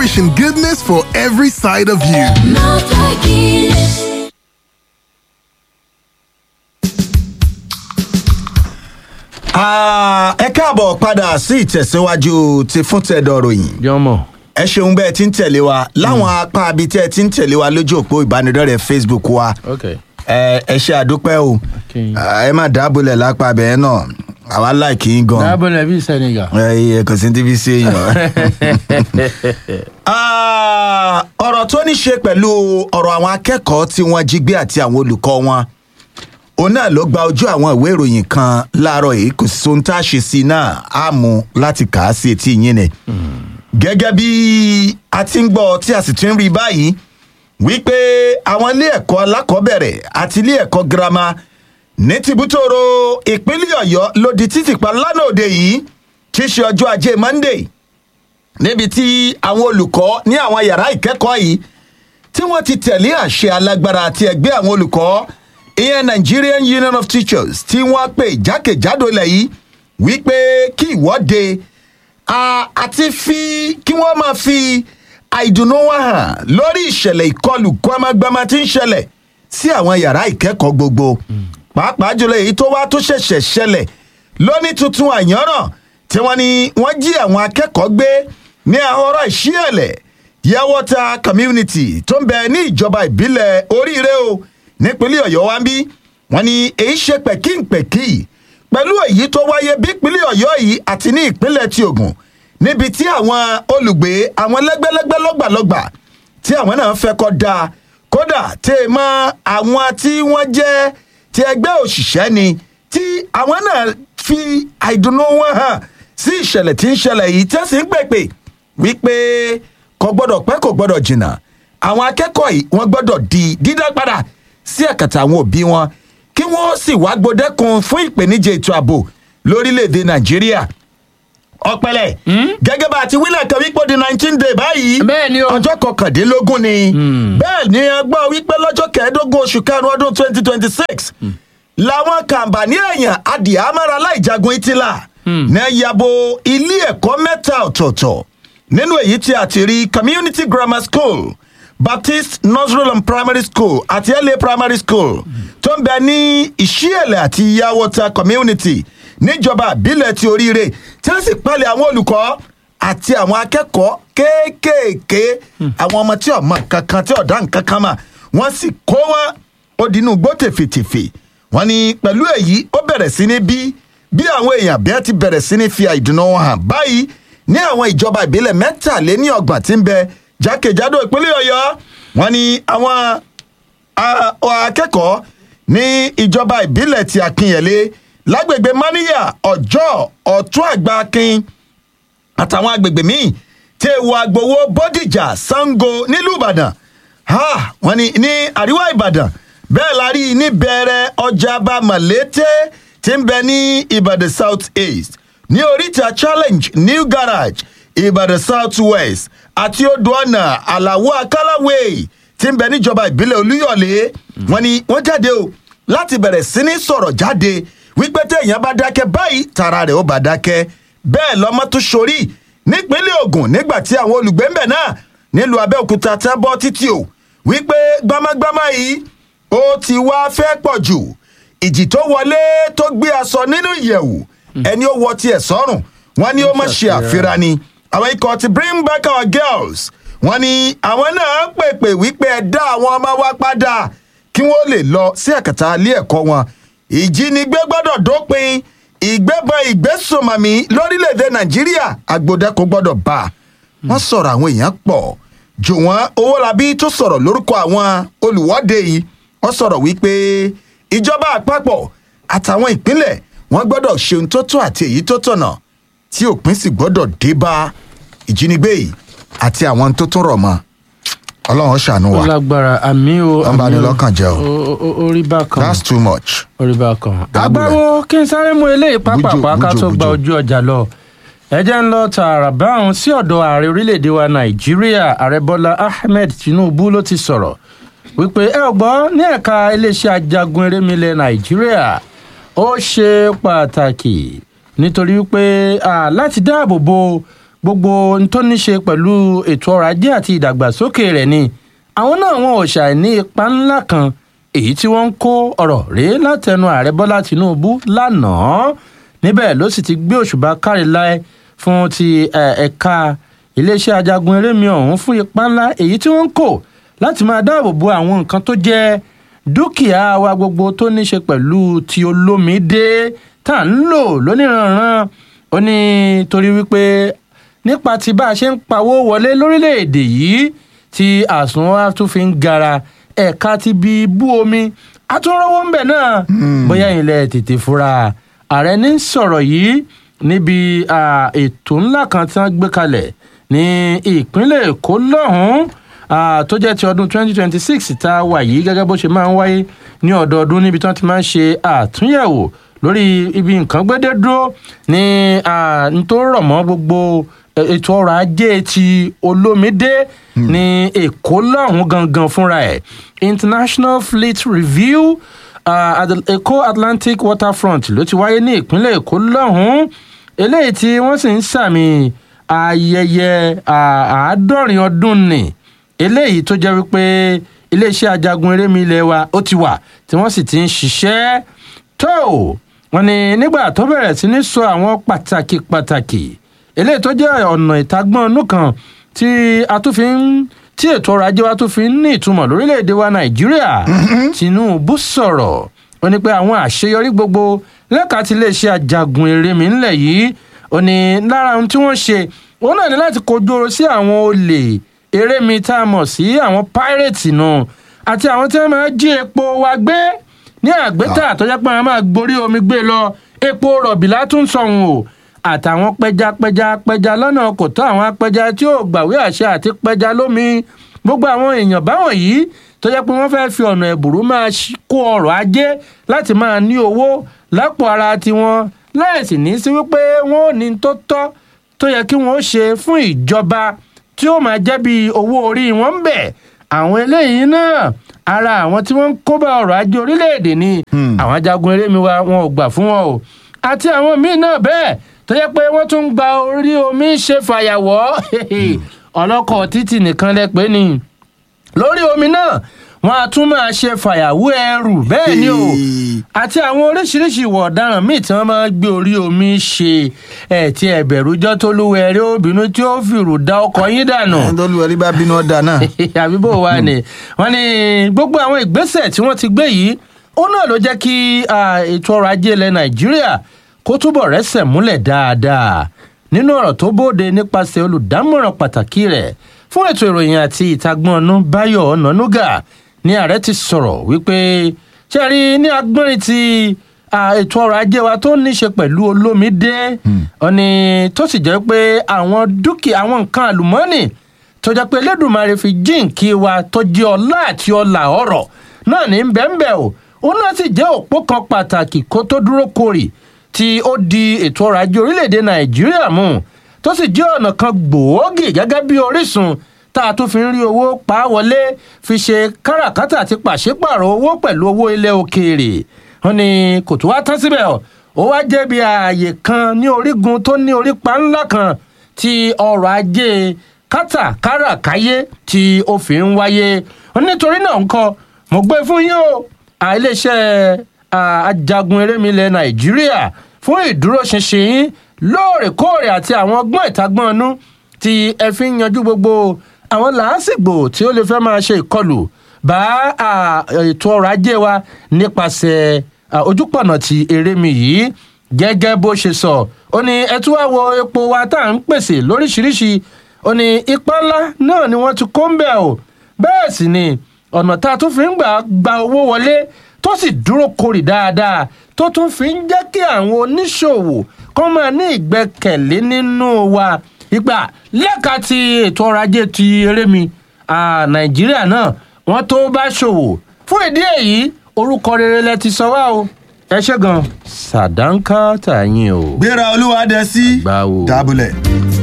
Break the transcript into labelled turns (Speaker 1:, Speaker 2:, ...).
Speaker 1: nourishing goodness for every side of you.
Speaker 2: Ah, ẹ káàbọ̀ padà sí ìtẹ̀síwájú ti fún tẹ̀dọ̀ ròyìn.
Speaker 3: jọmọ.
Speaker 2: ẹ ṣeun bẹ́ẹ̀ tí ń tẹ̀lé wa láwọn apá abi tẹ́ ẹ ti ń tẹ̀lé wa lójú òpó ìbánidọ́rẹ̀ẹ́ facebook wa
Speaker 3: ok
Speaker 2: ẹ ẹ ṣe àdúpẹ́ o
Speaker 3: Okay.
Speaker 2: Ah, ẹ má dábòlẹ̀ lápá bẹ́ẹ̀ náà àwa láìkí yín gan.
Speaker 3: dábọ̀lẹ̀ bíi senegal.
Speaker 2: ẹ ẹ kò sí tíbi sí èèyàn. Ah, ọ̀rọ̀ tó ní ṣe pẹ̀lú ọ̀rọ̀ àwọn akẹ́kọ̀ọ́ tí wọ́n jí gbé àti àwọn olùkọ́ wọn òun náà ló gba ojú àwọn ìwé ìròyìn kan láàárọ̀ yìí kò sí ohun tá a ṣe sí i náà á mú láti kà á sí etí yín ni. gẹ́gẹ́ bí a ti ń gbọ́ tí a sì ti ń rí báyìí wípé àwọn ilé ẹ̀kọ́ alákọ̀ọ́bẹ̀rẹ̀ àti ilé ẹ̀kọ́ girama ní tìbútòrò ìpínlẹ̀ ọ̀yọ́ ló di títì pa lánàá òde yìí tí í ṣe ọjọ́ ajé monday níbi tí àwọn olùkọ́ ní àwọn yàrá ìkẹ́kọ̀ọ́ yìí tí wọ́n ti tẹ̀lé àṣẹ alágbára àti ẹgbẹ́ àwọn olùkọ́ ìyẹn nigerian union of teachers tí wọ́n pè jákèjádò ilẹ̀ yìí wípé kí ìwọ́de a- àti fi kí wọ́n máa fi àìdùnnú wọn hàn lórí ìṣẹ̀lẹ̀ ìkọlù gbọmọgbọmọ tí ń ṣẹlẹ̀ sí àwọn yàrá ìkẹ́kọ̀ọ́ gbogbo pàápàá jùlọ èyí tó wá tó ṣẹ̀ṣẹ̀ ṣẹlẹ̀ lóní tuntun àyànràn tí wọ́n ní wọ́n jí àwọn akẹ́kọ̀ọ́ gbé ní ahọ́rọ̀ ìṣíẹ̀lẹ̀ yẹwọ́ta community tó ń bẹ ní ìjọba ìbílẹ̀ oríire o nípínlẹ̀ ọ̀yọ́ wa ń bí wọ́n ní èyí ṣe pẹ̀kínpẹ̀kí pẹ̀lú èyí tó wáyé bí ìpínlẹ̀ ọ̀yọ́ yìí àti ní ìpínlẹ̀ ti ògùn níbi tí àwọn olùgbé àwọn lẹ́gbẹ́lẹ́gbẹ́ lọ́gbàlọ́gbà tí àwọn náà fẹ́ kọ́ da kódà tẹ́ ẹ mọ́ àwọn tí wọ́n jẹ́ ti ẹgbẹ́ òṣìṣẹ́ ni tí àwọn náà fi àìdùnnú wọn hàn sí ìṣẹ̀lẹ̀ tí ń ṣẹlẹ̀ yìí tí wọ́n sì ń pèpè wípé kò gbọ́dọ̀ pẹ́ kò gbọ́dọ̀ jìnnà àwọn akẹ́kọ̀ọ́ yìí wọ́n gbọ́dọ̀ di dídá padà sí ẹ̀kàtà àwọn òbí wọn kí wọ́n sì wá gbódẹ́kun fún ìpèníjà ètò ààbò lórílẹ̀‐èdè nàìjíríà ọpẹlẹ gẹgẹ bá a ti wílẹ̀ kan wípé ó di nineteen day báyìí
Speaker 3: Bẹ́ẹ̀ ni o.
Speaker 2: ọjọ́ kọkàndínlógún ni bẹ́ẹ̀ ni a gbọ́ wípé lọ́jọ́ kẹẹ̀ẹ́dógún oṣù karùn-ún ọdún twenty twenty six làwọn kàǹbà ní èèyàn adìyàmára láìjagun ìtìlá ní yabo ilé ẹ̀kọ́ mẹ́ta ọ̀tọ̀ọ̀tọ̀ nínú èyí tí a ti rí community grammar school baptist nursery and primary school àti la primary school tó ń bẹ ní ìṣíẹ̀lẹ̀ àti yawọta community níjọba àbílẹ̀ ti oríire tí wọ́n sì pẹ́lẹ̀ àwọn olùkọ́ àti àwọn akẹ́kọ̀ọ́ kéékèèké àwọn ọmọ tí ọmọ kankan tí ọ̀dá nǹkan kan mà wọ́n sì kó wọn ó dínú gbó tèfètèfè wọ́n ní pẹ̀lú èyí ó bẹ̀rẹ̀ sí ní bí bí àwọn èèyàn bí wọ́n ti bẹ̀rẹ̀ sí ní fi àìdùnnú wọn hàn báyìí ní àwọn ìjọba ìbílẹ̀ mẹ́tàléní ọgbọ̀n tí ń bẹ jákèjádò ìpínlẹ̀ ọ̀yọ́ wọ́n ní àwọn a- akẹ́kọ̀ọ́ ní ìjọba ìbílẹ̀ ti akínyẹ̀lé lágbègbè maniya ọjọ́ ọ̀tún àgbà akin àtàwọn agbègbè míì tí ewu agbowó bódìjà sango nílùú ìbàdàn ha wọn ni ní àríwá ìbàdàn bẹ́ẹ̀ la rí i ní bẹ̀rẹ̀ ọjà bá màlété tí ń bẹ ní ìbàdàn south east ní oríta challenge new garage ìbàdàn south west àti odò ọ̀nà àlàwọ̀ akálàwé tí ń bẹ níjọba ìbílẹ̀ olúyọ̀lé wọn ni wọ́n jáde o láti bẹ̀rẹ̀ sí ní sọ̀rọ̀ jáde wípé téèyàn bá dákẹ́ báyìí tara rẹ̀ ó bá dákẹ́ bẹ́ẹ̀ lọ́mọ tó sorí nípínlẹ̀ ogun nígbà tí àwọn olùgbé ńbẹ̀ náà nílùú abẹ́òkúta tẹ́ bọ́ títí o wípé gbámágbámá yìí ó ti wá fẹ́ pọ̀ jù ìjì tó wọlé tó gbé aṣọ nínú ìyẹ̀wù ẹni ó wọ tiẹ̀ sọ́rùn wọn ni ó mọ̀ ṣe àfihàn ni àwọn ikọ̀ ti bring back our girls wọn ni àwọn náà pèpè wípé ẹ dá àwọn ọmọ wa padà kí wọ́n lè lọ sí ẹ̀kẹta ilé ẹ̀kọ́ wọn ìjínigbé gbọ́dọ̀ dópin ìgbébọn ìgbésùnmọ̀mí lórílẹ̀‐èdè nàìjíríà agbódẹ́kọ gbọ́dọ̀ bá a wọ́n sọ̀rọ̀ àwọn èèyàn pọ̀ jù wọ́n owólabí tó sọ̀rọ̀ lórúkọ àwọn olùwọ́de yìí wọ́n sọ̀rọ̀ wípé ìjọba àpapọ̀ àtàwọn ìpínlẹ̀ wọ́n gbọ́dọ̀ ṣe ohun tó tó àti èyí tó tọ̀nà tí òpin sì gbọ́dọ̀ dé bá ìjínigbé yìí àti àwọn tó tún rọ̀ mọ́ ọlọ́run ṣàánú wa
Speaker 3: ó lágbára àmì o
Speaker 2: Wọ́n bá ní
Speaker 3: àmì o.
Speaker 2: lọ́kàn jẹ́ o.
Speaker 3: Ó- ó- orí bákan
Speaker 2: that's too much.
Speaker 3: orí bákan.
Speaker 2: Dábùrẹ̀.
Speaker 3: agbáwo kí n sáré mú eléyìí pápápá ká
Speaker 2: bújò,
Speaker 3: tó gba
Speaker 2: bújò.
Speaker 3: ojú ọjà lọ ẹ jẹ́ ń lọ tààrà báwọn sí ọ̀dọ̀ ààrẹ orílẹ̀‐èdè wa nàìjíríà ààrẹ bọ́lá ahmed tinubu ló ti sọ̀rọ̀ wípé ẹ ò gbọ́ ní ẹ̀ka iléeṣẹ́ ajagun erémilẹ̀ nàìjíríà ó ṣe pàtàkì nítorí wípé à, láti dáàbò bo gbogbo ohun tó ní ṣe pẹ̀lú ètò ọrọ̀ ajé àti ìdàgbàsókè rẹ̀ ni àwọn náà wọn ò ṣàìní ipa ńlá kan èyí tí wọ́n ń kó ọ̀rọ̀ rèé látẹnu ààrẹ bọ́lá tìǹbù lánàá níbẹ̀ ló sì ti gbé òṣùbà kárí láé fún ti eh, ẹ̀ka iléeṣẹ́ ajagun erémi ọ̀hún fún ipa ńlá èyí tí wọ́n ń kó láti máa dáàbò bo àwọn nǹkan tó jẹ́ dúkìá wa gbogbo tó ní ṣe pẹ̀lú ti olómìdé tá à ń lò lóníranran ó ní torí wípé nípa ti bá a ṣe ń pawó wọlé lórílẹ̀‐èdè yìí tí àsùnwọ̀n tún fi ń gara ẹ̀ka ti bí bú omi àtúnrọ́wọ́ ń bẹ̀ náà bóyá ilẹ̀ tètè fura ààrẹ ní sọ̀rọ̀ yìí níbi ah, ètò ńlá kan tí wọ́n gbé kalẹ̀ ní ìpínlẹ̀ èkó lọ́hùn-ún ah, tó jẹ́ ti ọdún 2026 tá a wà yìí gẹ́gẹ́ bó ṣe máa ń wáyé ní ọdọọdún níbi tí wọ́n ti máa ń ṣe àtúnyẹ̀wò lórí ibi nǹkan gbédé dúró ní ah, n tó rọ̀ mọ́ gbogbo eh, ètò ọrọ̀ ajé ti olómìdé ní èkó lọ́hùn gangan fúnra ẹ̀ international fleet review uh, at the èkó atlantic waterfront ló ti wáyé ní ìpínlẹ̀ èkó lọ́hùn eléyìí tí wọ́n sì ń sàmì ayẹyẹ ah, àádọ́rin ọdún nì eléyìí tó jẹ́ wípé iléeṣẹ́ ajagun erémi ilé wa ó ti wà tí wọ́n sì ti ń ṣiṣẹ́ tó wọn ni nígbà tó bẹ̀rẹ̀ sí ní sọ àwọn pàtàkì pàtàkì eléyìí tó jẹ́ ọ̀nà ìtagbọ́n inú kan tí a tún fi ń tí ètò ọrọ̀ ajé wa tún fi ń ní ìtumọ̀ lórílẹ̀‐èdè wa nàìjíríà tinubu sọ̀rọ̀ ó ní pé àwọn àṣeyọrí gbogbo lẹ́ka tí iléeṣẹ́ ajagun erémi ńlẹ̀ yìí ó ní lára ohun tí wọ́n ṣe òun náà ní láti kojú oró sí àwọn olè erémi tá a mọ̀ sí àwọn pírẹ́tì náà àti àwọn tí wọ́n máa jí epo wa gbé ní àgbétà tó jẹ́ pé wọ́n máa gborí omi gbé lọ epo rọ̀bì látún sọ̀hún o àtàwọn pẹjapẹja pẹja lọ́nà kò tó àwọn apẹja tí ò gbàwé àṣẹ àti pẹja lómi gbogbo àwọn èèyàn báwọn yìí tó jẹ́ pé wọ́n fẹ́ fi ọ̀nà ẹ̀bùrú máa ṣí- kó ọrọ̀ ajé láti máa ní owó lápò ara tiwọn láìsí ní sí wípé wọ́n ò ní tó tọ́ tó yẹ kí wọ́n ó ṣe fún ìjọba tí ó máa jẹ́ bí owó orí wọn ń bẹ̀ àwọn eléyìí náà ara àwọn tí wọ́n ń kóbá ọrọ̀ ajé orílẹ̀-èdè ni àwọn ajagun erémi wa wọn ò gbà fún wọn o àti àwọn míín náà bẹ́ẹ̀ tó yẹ pé wọ́n tún ń gba orí omi ṣe fàyàwọ́ ọlọ́kọ̀ títì nìkan lẹ pé ni lórí omi náà wọn a tún máa ṣe fàyàwọ́ ẹrù bẹ́ẹ̀ ni o àti àwọn oríṣiríṣi ìwà ọ̀daràn míì tí wọ́n máa ń gbé orí omi ṣe ẹ̀ tí ẹ̀bẹ̀rújọ́ tó lúwẹ̀ ẹ̀rí obìnrin tí ó fìrù da ọkọ̀ yín dànù
Speaker 2: ẹni tó lu ẹrí bá bínú ọ̀dà náà.
Speaker 3: àbí bó wà ní wọn ní gbogbo àwọn ìgbésẹ̀ tí wọ́n ti gbé yìí ó náà ló jẹ́ kí ah, ètò ọrọ̀ ajé ilẹ̀ nàìjíríà kó túbọ̀ rẹ́sẹ̀ múlẹ̀ dáadáa nínú ọ̀rọ̀ tó bóde nípasẹ̀ olùdámọ̀ràn pàtàkì rẹ̀ fún ètò ìròyìn àti ìtagbọ́n ọ̀nà báyọ̀ ọ̀nànúgà ní ààrẹ ti sọ̀rọ̀ wípé ṣe rí ní agbọ́nrin ti ah, ètò ọrọ̀ ajé wa tó ní ṣe pẹ̀lú olómìdé ọ̀nì tó sì jẹ́ pé àwọn dúkìá àwọn nǹkan àlùmọ́ọ́nì tó jẹ́ pé lẹ́dùnmarè fi jíǹkí wa tó jẹ́ ọlá àti ọlà ọ̀rọ̀ náà ní bẹ́ẹ̀nbẹ́ o òun náà sì jẹ́ òpó kan pàtàkì kó tó dúró korì tí ó di ètò ọrọ̀ ajé orílẹ̀-èdè nàìjíríà mú tó sì jẹ́ ọ̀nà kan gbòógì gẹ́gẹ́ bí orísun tá a tún fi ń rí owó pa á wọlé fi ṣe káràkátà àti pàṣípààrọ̀ owó pẹ̀lú owó ilẹ̀ òkèèrè wọn ni kò tó wá tán síbẹ̀ o ó wá jẹ́ bí ààyè kan ní orígun tó ní orípa ńlá kan tí ọrọ̀ ajé kátàkárà káyé tí ó fi ń wáyé nítorí náà ńkọ́ mo gbé fún yín o à, iléeṣẹ́ à, ajagun erémi ilẹ̀ nàìjíríà fún ìdúróṣinṣin yín lóòrèkóòrè àti àwọn ọgbọ́n ìtagbọ́n inú tí ẹ fi ń yanjú gbogbo àwọn làásìgbò tí ó lè fẹ́ máa ṣe ìkọlù bá à, ètò ọrọ̀ ajé wa nípasẹ̀ à, ojúpọ̀nà ti erémi yìí gẹ́gẹ́ bó ṣe sọ ó ní ẹ tún wá wo epo wa tá à ń pèsè lóríṣiríṣi ó ní ipa ńlá náà ni wọ́n ti kó ń bẹ̀ o bẹ́ẹ̀ sì ni ọ̀nà tá a tún fi ń gbà gba owó wọlé tó sì dúró korì dáadáa tó tún fi ń jẹ́ kí àwọn oníṣòwò kọ́ máa ní ìgbẹ́kẹ̀lé nínú wa ìgbà lẹ́ka ti ètò ọrọ̀ ajé ti erémi ah, nàìjíríà náà wọ́n tó bá ṣòwò fún ìdí èyí orúkọ rere lẹ ti sọ wá o ẹ ṣe gan sàdánkà tàyín o.
Speaker 2: gbéra olúwa dẹ sí
Speaker 3: Àgbà wo.
Speaker 2: dábùlẹ̀.